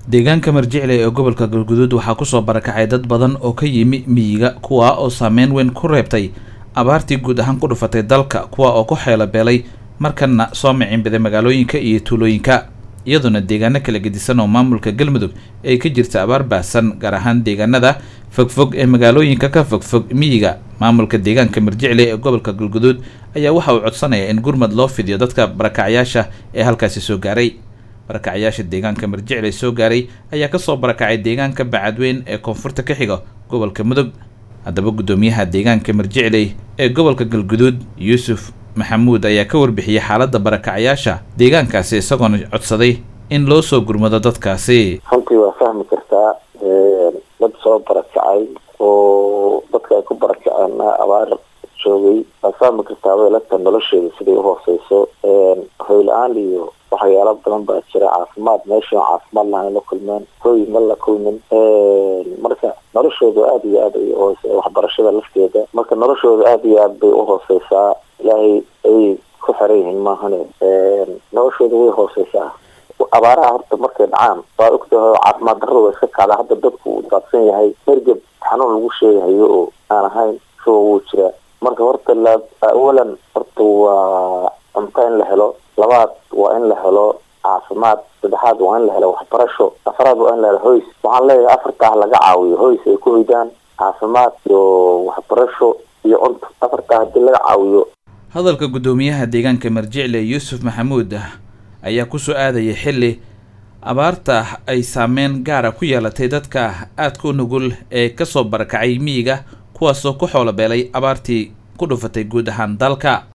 deegaanka marjicle ee gobolka galguduud waxaa kusoo barakacay dad badan oo ka yimi miyiga kuwa oo saameyn weyn ku reebtay abaartii guud ahaan ku dhufatay dalka kuwa oo ku xeelo beelay markana soo miciinbiday magaalooyinka iyo tuulooyinka iyadoona deegaano kala gedisan oo maamulka galmudug ay ka jirta abaar baahsan gaar ahaan deegaanada fogfog ee magaalooyinka ka fogfog miyiga maamulka deegaanka marjicle ee gobolka galguduud ayaa waxa uu codsanaya in gurmad loo fidiyo dadka barakacyaasha ee halkaasi soo gaaray barakacyaasha deegaanka marjicle soo gaaray ayaa kasoo barakacay deegaanka bacadweyn ee koonfurta ka xiga gobolka mudug haddaba guddoomiyaha deegaanka marjicle ee gobolka galguduud yuusuf maxamuud ayaa ka warbixiyey xaaladda barakacyaasha deegaankaasi isagoona codsaday in loo soo gurmado dadkaasi runtii waa fahmi kartaa dad soo barakacay oo dadka ay ku barakaceen abaar joogay waad fahmi kartaa weelata nolosheeda siday uhooseyso hoyla-aan iyo waxyaalo badan baa jira caafimaad meesha caafimaad lahayn la kulmeen hooy ma la kulmin marka noloshooda aada iyo aad ay uhoose waxbarashada lafteeda marka noloshooda aada iyo aad bay uhooseysaa ilaahay ayay ku xiran yihiin maahane noloshooda way hooseysaa abaaraha horta markay dhacaan waa ogtahay caafimaad darrada waa iska kacda hadda dadku uu daadsan yahay mergeb xanuun lagu sheegahayo oo aan ahayn shuba wuu jiraa marka horta la awalan horta waa cunto in la helo labaad waa in la helo caafimaad saddexaad waa in la helo waxbarasho afraad waa in la helo hoys waxaan leeyahay afartaa laga caawiyo hoys ay ku hoydaan caafimaad iyo waxbarasho iyo cunto afartaa haddii laga caawiyo hadalka guddoomiyaha deegaanka marjicle yuusuf maxamuud ayaa kusoo aadayay xilli abaarta ay saameyn gaara ku yeelatay dadka aadka u nugul ee kasoo barakacay miyiga kuwaasoo ku xoolo beelay abaartii ku dhufatay guud ahaan dalka